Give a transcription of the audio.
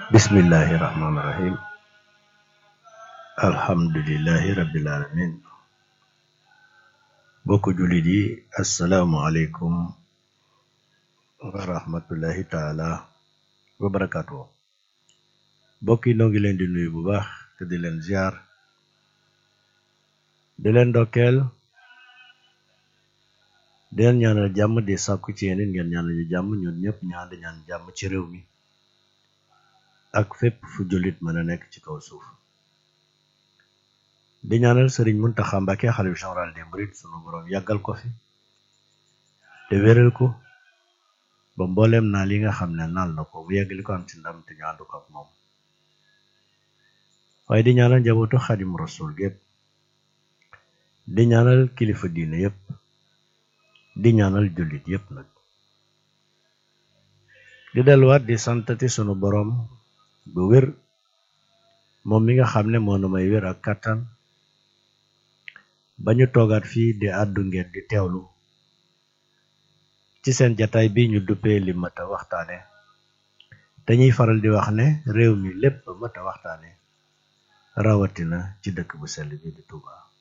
bismillahi rahmaani rahim alhamdulillahi rabbil alamin bokk jullit yi asalaamualeykum wa rahmatullahi taala wa barakaatu bokk yi noo ngi leen di nuyu bu baax te di leen ziar di leen ndokkeel di leen ñaanal jàmm di sàkku ci yéen ngeen ñaanal ñu jàmm ñun ñëpp ñu ànd ñaan jàmm ci réew mi ak fépp fu jullit mën a nekk ci kaw suuf di ñaanal sëriñ Muntaxa Mbàkke xalif général des mourides sunu boroom yàggal ko fi te wéral ko ba mbooleem naa li nga xam ne naal na ko bu yeggali ko am ci ndam te ñu ànd ko ak moom waaye di ñaanal njabootu xadim rasul gépp di ñaanal kilifa diine yépp di ñaanal jullit yépp nag di delluwaat di santati sunu boroom bu wér moom mi nga xam ne moo nu may wér ak kàttan ba ñu toogaat fii di àddu ngeen di teewlu ci seen jataay bi ñu duppee li mat a waxtaane dañuy faral di wax ne réew mi lépp mat a waxtaane rawatina ci dëkk bu sell bi di Touba